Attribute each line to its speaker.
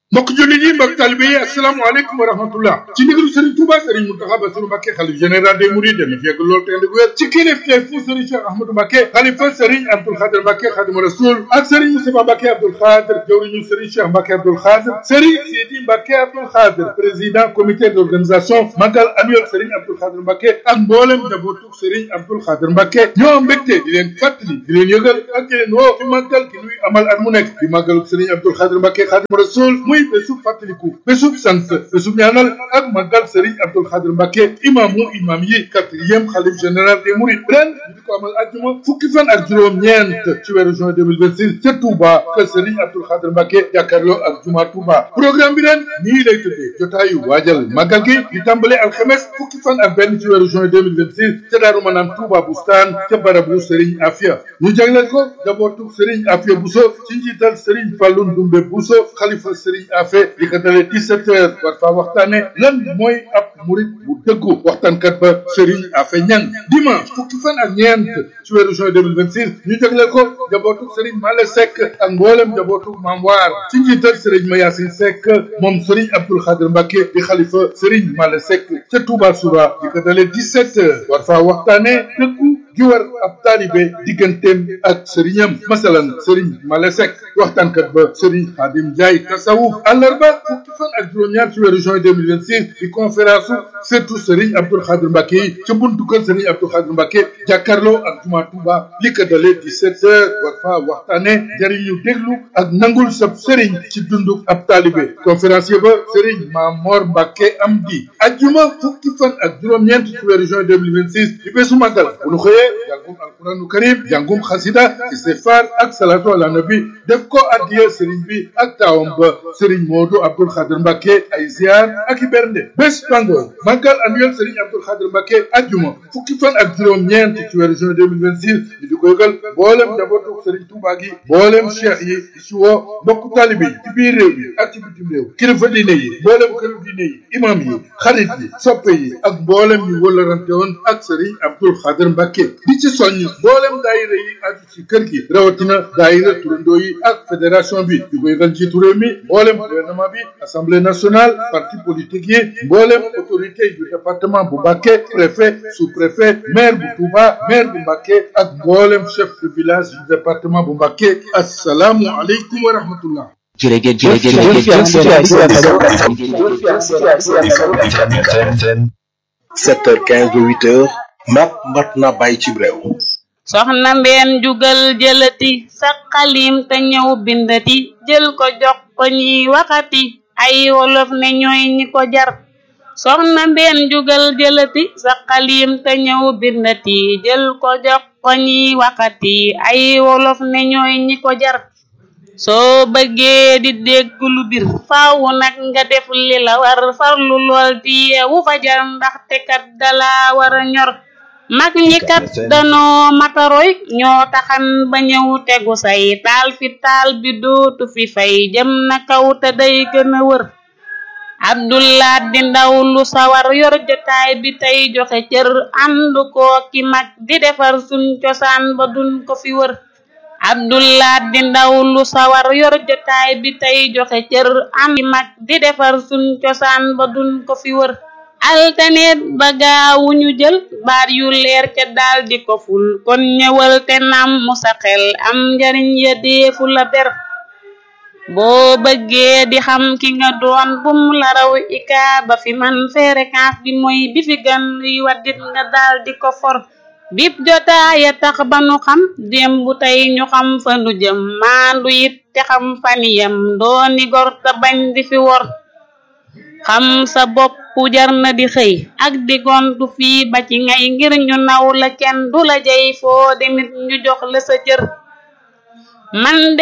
Speaker 1: mbokk jullit yi mbokk talibe yi asalaamaaleykum wa rahmatullah ci ndigalu Serigne Touba Serigne Mountakha Bassirou Mbacké xalif général des Mourides dana fi yegg loolu te ànd ak wér ci kilifteef fu Serigne Cheikh Ahmadou Mbacké xalifa Serigne Abdoul Khadir Mbacké Khadimu Rasoul ak Serigne Moustapha Mbacké Abdoul Khadir jawriñu Serigne Cheikh Mbacké Abdoul Khadir Serigne Sidi Mbacké Abdoul Khadir président comité d'organisation magal annuel Serigne Abdoul Khadir Mbacké ak mboolem njabootu Serigne Abdoul Khadir Mbacké ñoo mbégte di leen fàttali di leen yëgal ak di leen woo ci màggal gi nuy amal at mu nekk di màggalu Serigne Abdoul Khadir Mbacké Khadimu Rasoul muy bésub fàttaliku bésub sant bésub ñaanal ak màggal Serigne Abdoul Khadir Mbacké imaamu imaam yi quatrième xalif général des Mourides ren ñu di ko amal àjjuma fukki fan ak juróom-ñeent ci weeru juin 2026 ca Touba kër Serigne Abdoul Khadir Mbacké jàkkaarloo ak juma Touba programme bi ren nii lay tuddee jotaayu waajal màggal gi di tàmbale alxames fukki fan ak benn ci weeru juin 2026 ca Daaru Manaan Touba Bustaan ca barabu Serigne Afia ñu jagleel ko jabootu Serigne Afia Bousso ci njiital Serigne Fallou Ndoumbe Bousso xalifa Serigne Afia di ko dalee 17 heures war faa waxtaane lan mooy ab murit bu dëggu waxtaankat ba Serigne Afia Ñang dimanche fukki fan ak ñeent ci weeru juin 2026 ñu jagleel ko jabootu Serigne Male Seck ak mboolem jabootu Maam Waar ci njiital Serigne Mayasin Seck moom Serigne Abdoul Khadir Mbacké di xalifa Serigne Male Seck ca Touba Soura di ko dalee 17 heures war faa waxtaane dëggu gi war ab taalibe digganteem ak sëriñam masalan sëriñ Male Seck waxtaankat ba sëriñ Xaadim Njaay tasawuf àllarba fukki fan ak juróom-ñaar ci weeru juin 2026 di conférence surtout sëriñ Abdoul Khadir Mbacké yi ca buntu kër sëriñ Abdoul Khadir Mbacké jàkkaarloo ak juma Touba li ko dalee 17 heures war faa waxtaane jariñu déglu ak nangul sab sëriñ ci dundu ab taalibe conférencier ba sëriñ Mamor Mbacké am di ajjuma fukki fan ak juróom-ñeent ci weeru juin 2026 di bésu màggal bu nu xëyee jàngum alquranu karim jàngum xasida istighfar ak salatu ala nabi def ko addiya sëriñ bi ak taawam ba sëriñ Moodu Abdoul Khadir Mbacké ay ziar ak i bernde bés bango màggal annuel sëriñ Abdoul Khadir Mbacké ajjuma fukki fan ak juróom-ñeent ci weeru juin 2026 ñu di ko yëgal mboolem njabootu sëriñ Touba gi mboolem cheikh yi di si woo mbokku talibe yi ci biir réew yi ak ci bitim réew kilifa diine yi mboolem këru diine yi imam yi xarit yi soppe yi ak mboolem ñu wëlarante woon ak sëriñ Abdoul Khadir Mbacké di ci soññ mboolem daayira yi aju ci kër gi rawatina daayira turandoo yi ak fédération bi di koy gan ci réew mi mboolem gouvernement bi assemblée nationale parti politique yi mboolem autorité du département bu Mbacké préfet sous-préfet maire bu Touba maire bu Mbacké ak mboolem chef de village du département bu Mbacké asalaamu aleykum wa rahmatullah
Speaker 2: jërëjëf jërëjëf jërëjëf
Speaker 3: 7h15 ba 8h mat mat na bàyyi ci réew
Speaker 4: soxna mbeen jugal jëlati sa xalim te ñëw bindati jël ko jox ko ñiy waxati ay wolof ne ñooy ñi ko jar soxna mbeen jugal jëlati sa xalim te ñëw bindati jël ko jox ko ñiy waxati ay wolof ne ñooy ñi ko jar soo bëggee di dégg lu bir faaw nag nga def li la war farlu lool di yeewu fajar ndaxte kat dala war a ñor mag ñi kat danoo mataroy ñoo taxan ba ñëw tegu say taal fi taal bi dootu fi fay jëm na kaw te day gën a wër abdullah di ndaw lu sawar yor jotaay bi tey joxe cër ànd koo ki mag di defar suñ cosaan ba duñ ko fi wër abdullah di ndaw lu sawar yor jotaay bi tey joxe cër ànd ki mag di defar suñ cosaan ba duñ ko fi wër altaneet ba gaawu ñu jël baat yu leer ca daal di ko ful kon ñëwal te nam mu sa xel am njariñ ya deefu la ber boo bëggee di xam ki nga doon bum la raw ika ba fi man fréquence bi mooy bi fi gan yi waddit nga daal di ko for bip jotaaya tax ba nu xam démb tey ñu xam fa nu jëm maandu it te xam faniyam dooni gor te bañ di fi wor xam sa bopp jar na di xëy ak di gontu fii ba ci ngay ngir ñu naw la kenn du la jey foo demit ñu jox la sa cër man